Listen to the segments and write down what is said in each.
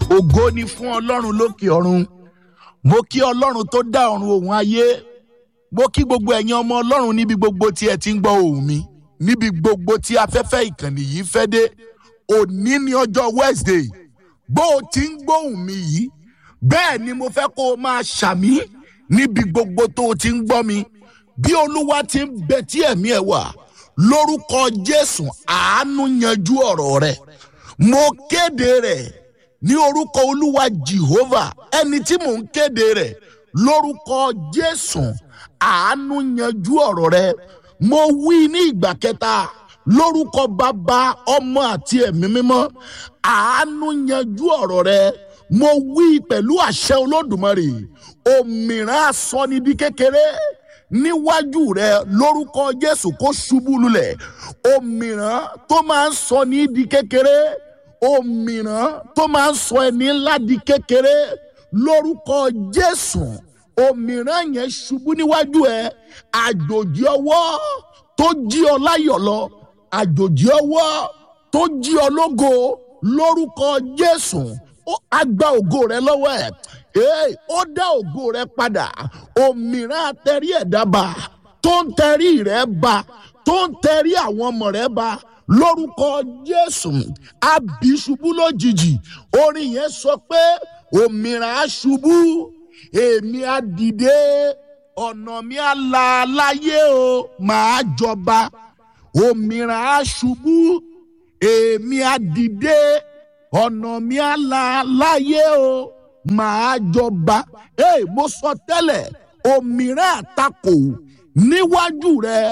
ògo ni fún ọlọ́run lókè ọ̀run mo kí ọlọ́run tó dá ọ̀run òun ayé mo kí gbogbo ẹ̀yin ọmọ ọlọ́run níbi gbogbo tí ẹ ti ń gbọ́ ohùn mi níbi gbogbo tí afẹ́fẹ́ ìkànnì yìí fẹ́ dé òní ní ọjọ́ wednesday bó o ti ń gbóhùn mi yìí bẹ́ẹ̀ ni mo fẹ́ kó o máa ṣàmí níbi gbogbo tó o ti ń gbọ́ mi bí olúwa ti ń bẹ tí ẹ̀mí ẹ̀ wà lórúkọ jésù àánú yanjú ọ̀rọ̀ rẹ̀ mo kéde rẹ̀ ní orúkọ olúwa jehovah ẹni tí mò ń kéde rẹ̀ lórúkọ jésù àánú yanjú ọ̀rọ̀ rẹ̀ mo wí ní ìgbà kẹta lórúkọ bàbá ọmọ àti ẹ̀mí mímọ́ àánú yanjú ọ̀rọ̀ rẹ̀ mo wí pẹ̀lú àṣẹ olódùmarè òmìrán asọ́nidí kékeré níwájú rẹ lórúkọ jésù kó ṣubú lulẹ̀ òmìrán tó máa ń sọ ní di kékeré òmìrán tó máa ń sọ ẹni ńlá di kékeré lórúkọ jésù òmìrán yẹn ṣubú níwájú ẹ àjòjì ọwọ́ tó jí ọ láyọ̀ lọ àjòjì ọwọ́ tó jí ọ lógo lórúkọ jésù á gba ògo rẹ lọ́wọ́ ẹ̀ ee ó dá ògo rẹ padà òmìrán atẹrí ẹ̀dá ba tó ń tẹrí rẹ ba tó ń tẹrí àwọn ọmọ rẹ ba lórúkọ jésù àbíṣubú lójijì orin yẹn sọ pé òmìrán aṣubú èmi á dìde ọ̀nà mi á la láyé o màá jọba òmìrán aṣubú èmi á dìde ọ̀nà mi á la láyé o màá jọba ee mo sọ tẹ́lẹ̀ òmìrán àtakò níwájú rẹ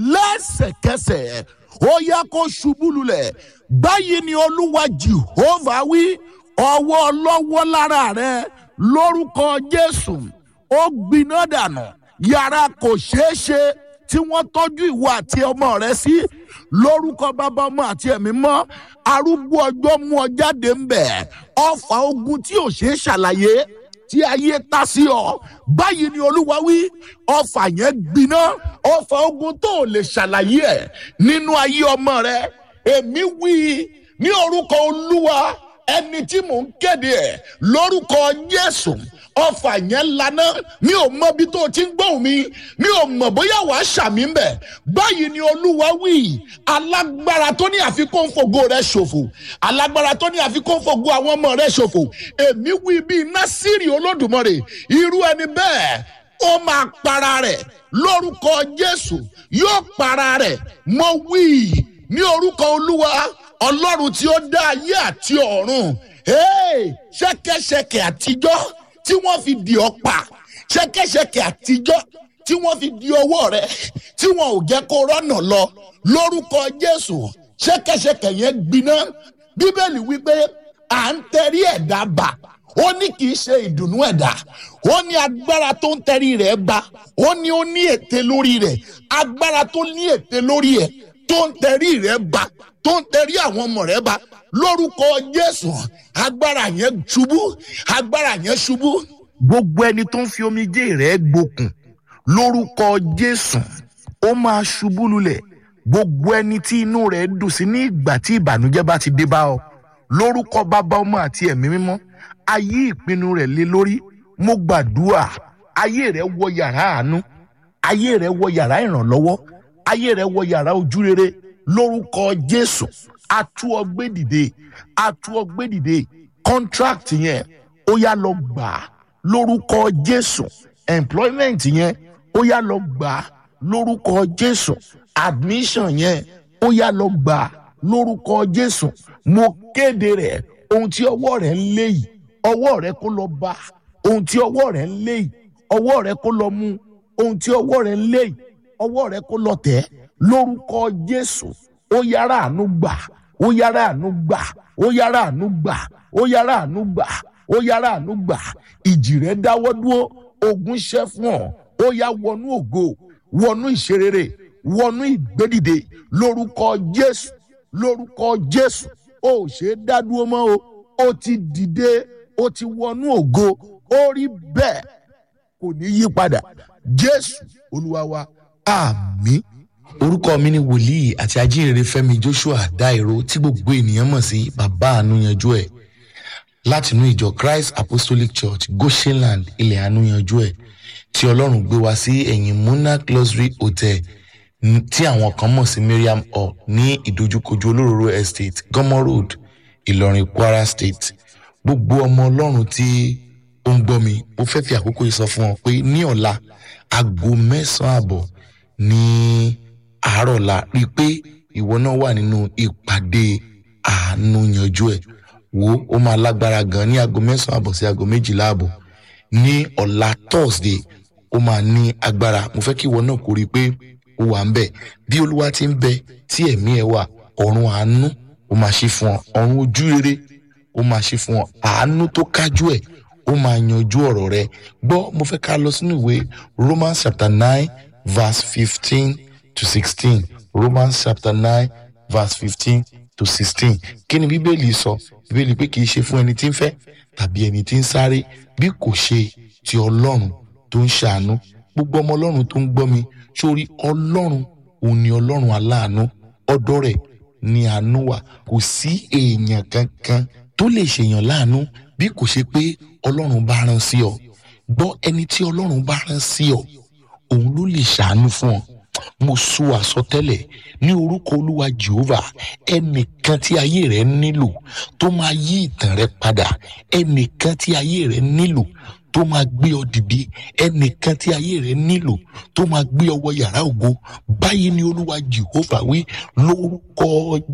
lẹ́sẹ̀kẹsẹ̀ ó yẹ kó ṣubú lulẹ̀ báyìí ni olúwa jehovah wí ọwọ́ ọlọ́wọ́ lára rẹ lórúkọ jésù ó gbiná dànù yàrá kò ṣeé ṣe tí wọ́n tọ́jú ìwọ àti ọmọ rẹ sí lórúkọ bàbá ọmọ àti ẹ̀mí mọ́ arúgbó ọjọ́ mú ọ jáde ń bẹ̀ ọfà ogun tí ò ṣeé ṣàlàyé tí ayé ta sí ọ báyìí ni olúwa wí ọfà yẹn gbiná ọfà ogun tó ò lè ṣàlàyé ẹ nínú ayé ọmọ rẹ èmi wí ní orúkọ olúwa ẹni tí mò ń kéde ẹ lórúkọ jésù ọfà yẹn lana mi ò mọ ibi tó o ti ń gbóhùn mi mi ò mọ bóyá wàá ṣàmì ń bẹ báyìí ni olúwa wí alágbára tó ní àfikún fògo rẹ ṣòfò alágbára tó ní àfikún fògo àwọn ọmọ rẹ ṣòfò èmi wí bíi násìrì olódùmarè irú ẹni bẹ́ẹ̀ ó máa para rẹ̀ lórúkọ jésù yóò para rẹ̀ mo wí ní orúkọ olúwa ọlọ́run tí ó dá ayé àti ọ̀run ṣẹ́kẹ́ṣẹkẹ̀ àtijọ́ tí wọ́n fi di ọ́ pa ṣẹ́kẹ́ṣẹkẹ̀ àtijọ́ tí wọ́n fi di ọwọ́ rẹ tí wọn ò jẹ́ kó rọ́nà lọ lórúkọ jésù ṣẹ́kẹ́ṣẹkẹ̀ yẹn gbiná bíbélì wípé à ń tẹrí ẹ̀dá bà ó ní kì í ṣe ìdùnnú ẹ̀dá ó ní agbára tó ń tẹrí rẹ̀ bá ó ní ó ní ète lórí rẹ̀ agbára tó ní ète lórí ẹ̀ tó ń tẹrí rẹ̀ bá tó ń tẹrí àwọn ọmọ rẹ̀ bá lórúkọ jésù agbára yẹn ṣubú agbára yẹn ṣubú. gbogbo ẹni tó ń fi omijé rẹ̀ gbókùn lórúkọ jésù ó máa ṣubú lulẹ̀ gbogbo ẹni tí inú rẹ̀ dùn sí ní ìgbà tí ìbànújẹ́ bá ti dé bá ọ lórúkọ bàbá ọmọ àti ẹ̀mí mímọ́ ayé ìpinnu rẹ̀ lé lórí mo gbàdúrà ayé rẹ̀ wọ yàrá àánú ayé rẹ̀ wọ yàrá ìrànlọ́wọ́ ayé rẹ̀ wọ yàrá ojúrere lórúkọ jésù atú ọgbẹ́ dìde atú ọgbẹ́ dìde contract yẹn ó yá lọ gbà á lórúkọ jésù employment yẹn ó yá lọ gbà á lórúkọ jésù admission yẹn ó yá lọ gbà á lórúkọ jésù mo kéde rẹ ohun tí ọwọ́ rẹ̀ ń lé yìí ọwọ́ rẹ̀ kó lọ bá ohun tí ọwọ́ rẹ̀ ń lé yìí ọwọ́ rẹ̀ kó lọ mú ohun tí ọwọ́ rẹ̀ ń lé yìí ọwọ́ rẹ̀ kó lọ tẹ̀ lórúkọ jésù ó yára àánú gbà ó yára àánú gbà ó yára àánú gbà ó yára àánú gbà ó yára àánú gbà ìjì rẹ dáwọ́ dúró ogun ṣẹ́ fún ọ ó yá wọnú ògo wọnú ìṣerere wọnú ìgbédìde lórúkọ jésù lórúkọ jésù ó ṣe é dádúró mọ́ o ó ti dìde ó ti wọnú ògo ó rí bẹ́ẹ̀ kò ní yí padà jésù olúwa wa àmì. orúkọ mi ni wòlíì àti ajínrere fẹmi joshua dairo tí gbogbo ènìyàn mọ̀ sí bàbá àánú yanjú ẹ̀ látinú ìjọ christ apostolic church goshenland ilẹ̀ àánú yanjú ẹ̀ tí ọlọ́run gbé wá sí ẹ̀yìn monarch luxury hotel n- tí àwọn kan mọ̀ sí miriam hall ní ìdojúkojú olóróró estate gomo road ìlọrin kwara state gbogbo ọmọ ọlọ́run tí ó ń gbọ́ mi mo fẹ́ fi àkókò yìí sọ fún ọ pé ní ọ̀la aago mẹ́sàn-án àbọ̀ ní àárọ̀ la rí i pé ìwọ náà wà nínú ìpàdé àánú yanjú ẹ̀ wo ó máa lágbára gan ní aago mẹ́sàn-án àbọ̀ sí aago méjìlá àbọ̀ ní ọ̀la thursday ó máa ní agbára mo fẹ́ kí ìwọ náà kó rí i pé ó wà ń bẹ̀ bí olúwa ti ń bẹ tí ẹ̀mí ẹ̀ wà ọ̀run àánú ó máa ṣe fún ọ ọ̀run ojú rere ó máa ṣe fún ọ àánú tó kájú ẹ̀ ó máa yanjú ọ̀rọ̀ rẹ gbọ́ mo fẹ́ ká lọ sínú ìwé romans chapter nine verse fifteen to sixteen romans chapter nine verse fifteen to sixteen kí ni bíbélì sọ bíbélì pé kì í ṣe fún ẹni tí ń fẹ́ tàbí ẹni tí ń sáré bí kò ṣe ti ọlọ́run tó ń ṣàánú gbogbo ọmọ ọlọ́run tó ń gbọ́ mi sórí ọlọ́run òun ni ọlọ́run aláàánú ọ̀dọ̀ rẹ̀ ni àánú wà kò sí èèyàn kankan tó lè ṣèyàn láàánú bí kò ṣe pé ọlọ́run bá rán sí ọ gbọ́ ẹni tí ọlọ́run bá rán sí ọ òun ló lè ṣàánú fún ọ mo sọ àsọtẹ́lẹ̀ ní orúkọ olúwa jehovah ẹnìkan tí ayé rẹ nílò tó máa yí ìtàn rẹ padà ẹnìkan tí ayé rẹ nílò tó máa gbé ọ dìde ẹnìkan tí ayé rẹ nílò tó máa gbé ọ wọ yàrá ògo báyìí ni olúwa jehovah wí lórúkọ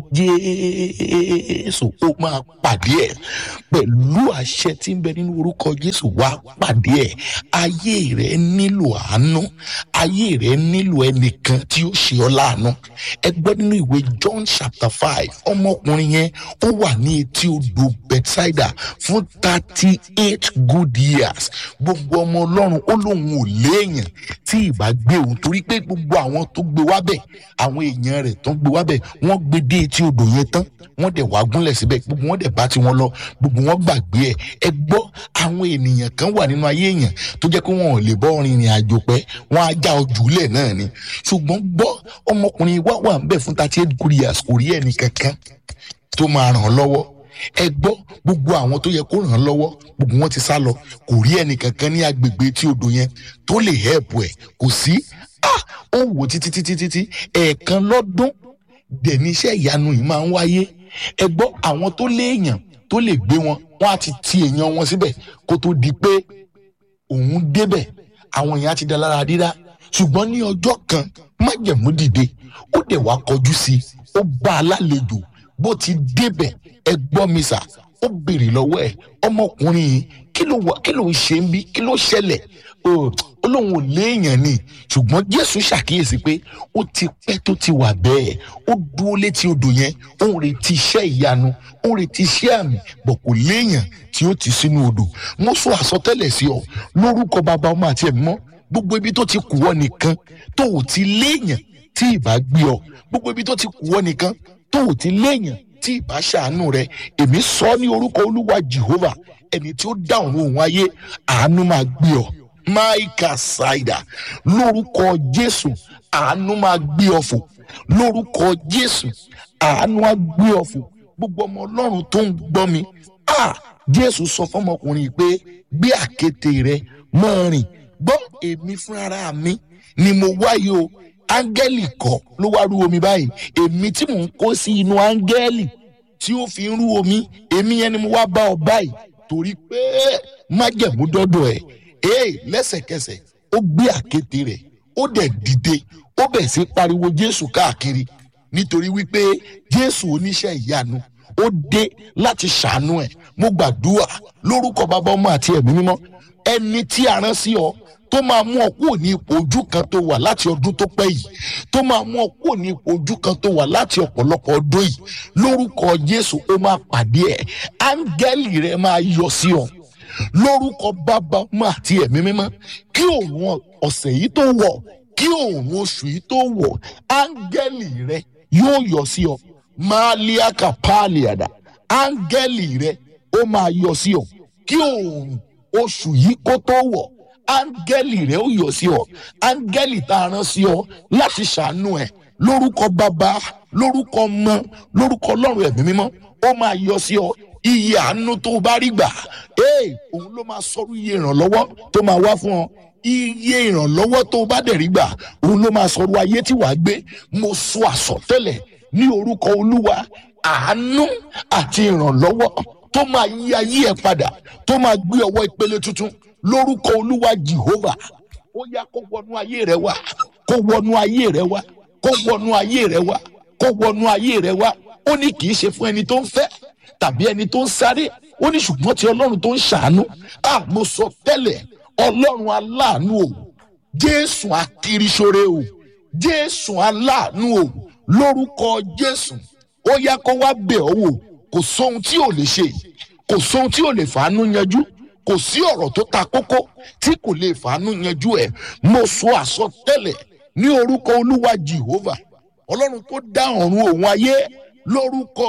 jésù ó máa pàdé ẹ pẹ̀lú àṣẹ tí ń bẹ nínú orúkọ jésù wá pàdé ẹ ayé rẹ nílò àánú ayé rẹ nílò ẹnìkan tí ó ṣe ọ láàánú ẹ gbọ́ nínú ìwé john chapter five ọmọkùnrin yẹn ó wà ní etí odò bethsaida fún thirty eight good years gbogbo ọmọ ọlọ́run ó lóun ò léèyàn tí ìbá gbé òun torí pé gbogbo àwọn tó gbé wábẹ̀ àwọn èèyàn rẹ̀ tó ń gbé wábẹ̀ wọ́n gbé dé etí odò yẹn tán wọ́n dẹ̀ wá gúnlẹ̀ síbẹ̀ gbogbo wọn dẹ̀ bá tiwọn lọ gbogbo wọn gbàgbé ẹ̀ ẹ gbọ́ àwọn ènìyàn kan wà nínú ayé èèyàn tó jẹ́ pé wọn ò lè bọ́ rìnrìn àjò pẹ́ wọ́n á já ojú lẹ̀ náà ni ṣùgbọ́n gbọ́ ọmọkùnrin wá wà ń bẹ̀ fún thirty eight good years kò rí ẹnì kankan tó máa ràn án lọ́wọ́ ẹ gbọ́ gbogbo àwọn tó yẹ kó ràn án lọ́wọ́ gbogbo wọn ti sá lọ kò rí ẹnì kankan ní agbègbè tí odò yẹn tó lè help ẹ̀ kò sí ah ó wò títí títí títí ẹ̀ẹ̀kan lọ́dún dẹ̀ ní iṣẹ́ ìyanu yìí máa ń wáyé ẹ gbọ́ àwọn tó léèyàn tó lè gbé wọn wọn á ti ti èèyàn wọn síbẹ̀ kó tó di pé òun débẹ̀ àwọn èèyàn á ti da lára dídá ṣùgbọ́n ní ọjọ́ kan májẹ̀mú dìde ó dẹ̀ wá kọjú sí i ó bá a lálejò bó ti débẹ̀ ẹ gbọ́ mi sà ó béèrè lọ́wọ́ ẹ̀ ọmọkùnrin yìí kí ló wà kí ló ń ṣe ń bí kí ló ṣẹlẹ̀ ó ó lóun ò léèyàn ni ṣùgbọ́n jésù ṣàkíyèsí pé ó ti pẹ́ tó ti wà bẹ́ẹ̀ ó dúró létí odò yẹn ó ń retí iṣẹ́ ìyanu ó ń retí iṣẹ́ àmì bọ̀ kò léèyàn tí ó ti sínú odò mo sọ àsọtẹ́lẹ̀ sí ọ lórúkọ bàbá ọmọ àti ẹ̀mí mọ́ gbogbo ibi tó ti kù ọ nìkan tó ò ti léèyàn tí ìbá gbé ọ gbogbo ibi tó ti kù ọ nìkan tó ò ti léèyàn tí ìbá ṣàánú rẹ èmi sọ ní orúkọ olúwa jehovah ẹni tí ó dá òun òun ayé àánú máa gbé ọ maika saida lórúkọ jésù àánú máa gbé ọ fò lórúkọ jésù àánú á gbé ọ fò gbogbo ọmọ ọlọ́run tó ń gbọ́ mi ah jésù sọ fọmọkùnrin yìí pé gbé àkéte rẹ máa rìn gbọ́ èmi fúnra mi ni mo wáyé o áńgẹ́lì kọ́ ló wá rú omi báyìí èmi tí mò ń kó sí inú áńgẹ́lì tí ó fi ń rú omi èmi yẹn ni mo wá bá ọ báyìí torí pé májẹ̀mú dọ́dọ̀ ẹ̀ ee lẹ́sẹ̀kẹsẹ̀ ó gbé àkéte rẹ̀ ó dẹ̀ dìde ó bẹ̀ sí pariwo jésù káàkiri nítorí wípé jésù oníṣẹ́ ìyanu ó dé láti ṣàánú ẹ̀ mo gbàdúrà lórúkọ bàbá ọmọ àti ẹ̀mí mímọ́ ẹni tí a rán sí ọ tó máa mú ọ kúrò ní ipò ojú kan tó wà láti ọdún tó pẹ́ yìí tó máa mú ọ kúrò ní ipò ojú kan tó wà láti ọ̀pọ̀lọpọ̀ ọdún yìí lórúkọ jésù ó máa pàdé ẹ̀ áńgẹ́lì rẹ máa yọ sí ọ lórúkọ bàbá ọmọ àti ẹ̀mí mímọ́ kí òun ọ̀sẹ̀ yìí tó wọ̀ kí òun oṣù yìí tó wọ̀ áńgẹ́lì rẹ yóò yọ sí ọ máa lé àkàpàlìàdà áńgẹ́lì rẹ ó máa yọ sí ọ kí òun oṣù yìí kó tó wọ̀ áńgẹ́lì rẹ ó yọ sí ọ áńgẹ́lì tá a rán sí ọ láti ṣàánú ẹ lórúkọ bàbá lórúkọ ọmọ lórúkọ ọlọ́run ẹ̀mí mímọ́ ó máa yọ sí ọ iye àánú tó o bá rí gbà ee òun ló máa sọrú iye ìrànlọ́wọ́ tó máa wá fún ọ iye ìrànlọ́wọ́ tó o bá dẹ̀ rí gbà òun ló máa sọrú ayé tí wàá gbé mo sọ àsọtẹ́lẹ̀ ní orúkọ olúwa àánú àti ìrànlọ́wọ́ tó máa yí ayé ẹ padà tó máa gbé ọwọ́ ìpele tuntun lórúkọ olúwa jehovah ó yá kó wọnú ayé rẹ wá kó wọnú ayé rẹ wá kó wọnú ayé rẹ wá kó wọnú ayé rẹ wá ó ní kì í ṣe fún ẹni tó ń fẹ́ tàbí ẹni tó ń sáré ó ní ṣùgbọ́n ti ọlọ́run tó ń ṣàánú à mo sọ tẹ́lẹ̀ ọlọ́run aláàánú o jésù akiriṣore o jésù aláàánú o lórúkọ jésù ó yá kó wá bẹ̀ ọ́ wò kò sóhun tí ò lè ṣe kò sóhun tí ò lè fàánú yanjú kò sí ọ̀rọ̀ tó ta kókó tí kò lè fàánú yanjú ẹ̀ mo sọ àsọtẹ́lẹ̀ ní orúkọ olúwa jehovah ọlọ́run tó dá ọ̀run òun ayé lórúkọ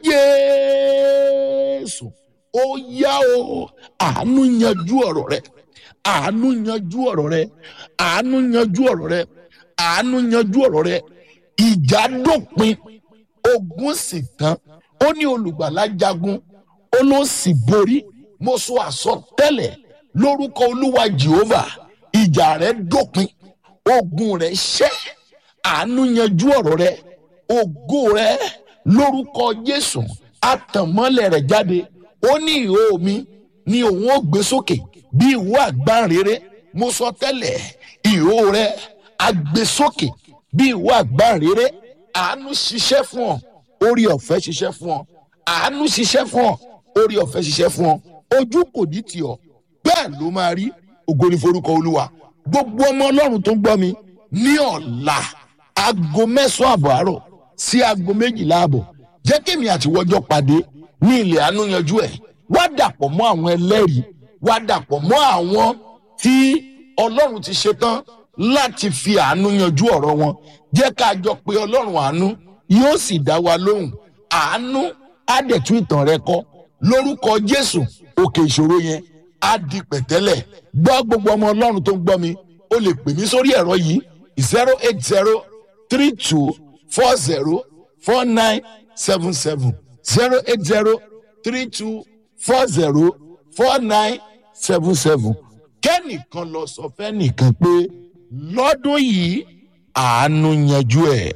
jésù ó yá o àánú yanjú ọ̀rọ̀ rẹ àánú yanjú ọ̀rọ̀ rẹ àánú yanjú ọ̀rọ̀ rẹ àánú yanjú ọ̀rọ̀ rẹ ìjà dópin ogun sì tán ó ní olùgbàlà jagun ó ló sì borí mo sọ àsọtẹ́lẹ̀ lórúkọ olúwa jehovah ìjà rẹ dópin ogun rẹ ṣẹ́ àánú yanjú ọ̀rọ̀ rẹ ògo rẹ lórúkọ jésù àtànmọ́lẹ̀ rẹ̀ jáde ó ní ìhó mi ni òun ó gbé sókè bí ìhó àgbáǹrere mo sọ tẹ́lẹ̀ ìhó rẹ agbésókè bí ìhó àgbáǹrere àánú ṣiṣẹ́ fún ọ orí ọ̀fẹ́ ṣiṣẹ́ fún ọ àánú ṣiṣẹ́ fún ọ orí ọ̀fẹ́ ṣiṣẹ́ fún ọ ojú kò ní tì ọ bẹ́ẹ̀ ló máa rí ògo ní forúkọ olúwa gbogbo ọmọ ọlọ́run tó ń gbọ́ mi ní ọ̀la aago mẹ́sàn-án àbọ̀ àárọ̀ sí aago méjìlá àbọ̀ jẹ́ kémi àtiwọ́jọ́ pàdé ní ilẹ̀ àánú yanjú ẹ̀ wá dàpọ̀ mọ́ àwọn ẹlẹ́rìí wá dàpọ̀ mọ́ àwọn tí ọlọ́run ti ṣetán láti fi àánú yanjú ọ̀rọ̀ wọn jẹ́ ká jọ pé ọlọ́run àánú yóò sì dá wa lóhùn àánú á dẹ̀ tún ìtàn rẹ kọ́ lórúkọ jésù òkè ìṣòro yẹn á di pẹ̀tẹ́lẹ̀ gbọ́ gbogbo ọmọ ọlọ́run tó ń gbọ́ mi o lè pè mí sórí ẹ̀rọ yìí zero eight zero three two four zero four nine seven seven zero eight zero three two four zero four nine seven seven kẹ́nìkan lọ sọ fẹ́nìkan pé lọ́dún yìí àánú yanjú ẹ̀.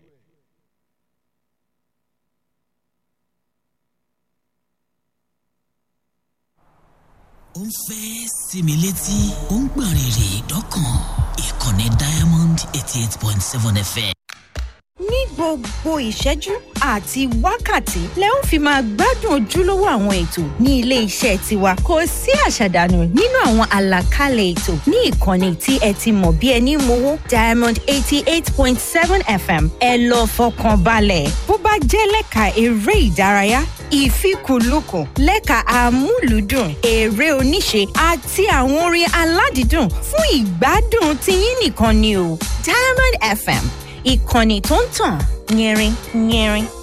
ó ń fẹ́ sinmi létí ó ń gbọ̀n rìrì dọ́kàn ìkànnì diamond eighty eight point seven fm. ní gbogbo ìṣẹ́jú àti wákàtí lẹ ó fi máa gbádùn ojúlówó àwọn ètò ní ilé iṣẹ́ tiwa kò sí àṣàdànù nínú àwọn àlàkalẹ̀ ètò ní ìkànnì tí ẹ ti mọ̀ bí ẹni mowó diamond eighty eight point seven fm ẹ lọ fọkàn balẹ̀ bó bá jẹ́ lẹ́ka eré ìdárayá ìfikùnlukùn lẹ́ka amúlùúdùn eré oníṣe àti àwọn orin aládìídùn fún ìgbádùn tiyín nìkan ni o diamond fm ìkànnì tó ń tàn yẹrin yẹrin.